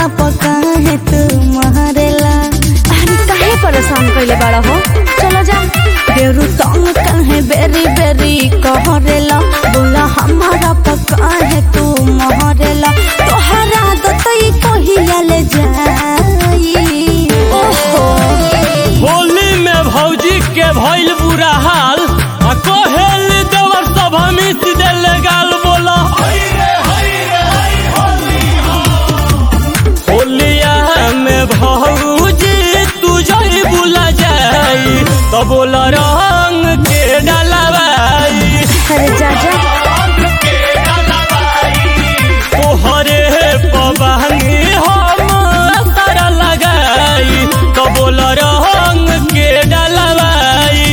पका है तू महरेला अरे काहे परेशान कइले बाड़ा हो चलो जा बेरु तंग काहे बेरी बेरी कहरेला बोला हमारा पका है तू महरेला तोहरा दतई कहिया ले जाई ओहो होली में भौजी के भइल बुरा हाल आ कोहेल देवर सब हमित दिल गाल बोला होलिया में भौजी तू जई बुला जाई तो बोला रंग के डलवाई अरे जा जा तोहरे पबानी हम असर लगाई तो बोल रंग के डलवाई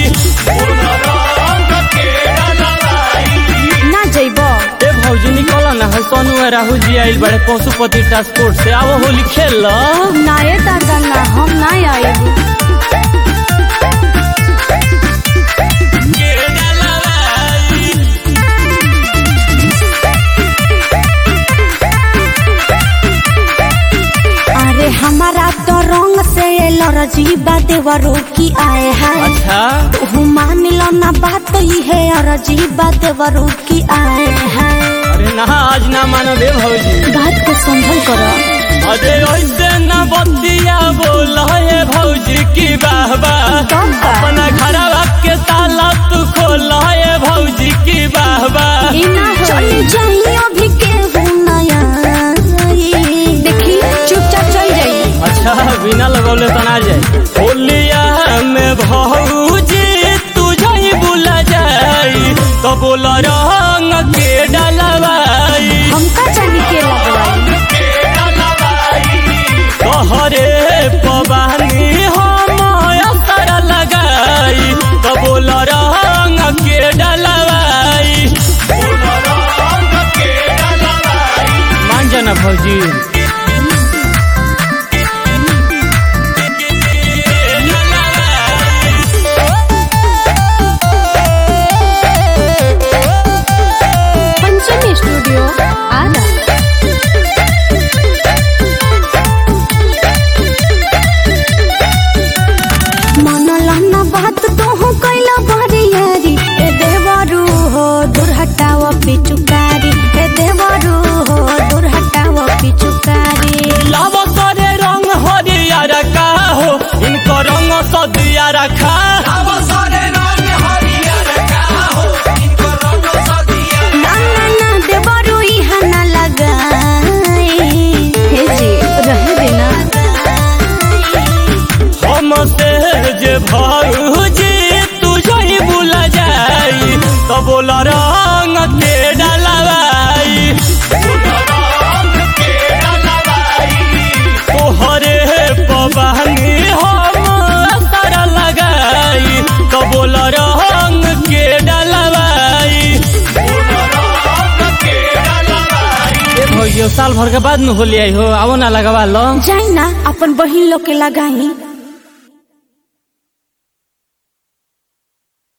ना जइबो ए भौजी निकल ना है सोनू और राहुल जी आइल बड़े पशुपति ट्रांसपोर्ट से आओ होली खेल लो ना ये दादा ना हम ना आएबू के डलवाई अरे हमारा तो रंग से लरजी बा देवरो की आए है अच्छा तू मान लो ना बात ही है अरजी बा देवरो की आए है अरे ना आज ना मानो दे भौजी बात को संभल करो अरे ऐसे ना बतिया बोल हे भौजी की बाहबा कब बा? अपना घरवा के ताला तू खोल हे भौजी की बाहबा ई ना चली होई जाइए अभी के नया देखी चुपचाप चल जाई अच्छा बिना लगौले तो ना जाए होलिया में भौजी तू जाई बुला जाई तो बोल रंग के डलवाई हमका जानी के लगवाई तोहरे पबानी हम असर लगाई तो बोल रंग के डलवाई मान जाना भौजी पंचमी स्टूडियो आरा मन लहना बात तो हो कैला बरियारी ए देवरू हो दूर हटाव पिचुकारी ए देवरू हो दूर हटाव पिचुकारी लाव करे रंग हरियर का हो इनको रंग सदिया रखा ना ना ना देवरू इहा ना लगाई हे जी रहे देना हम से जे भौजी तू जई बुला जाई तो बोल रंग के डलवाई तोहरे पबानी हम असर लगाई तो बोल रंग के डलवाई ए भैया साल भर के बाद में होली आई हो आओ ना लगवा लो जाई ना अपन बहिन लोग के लगाई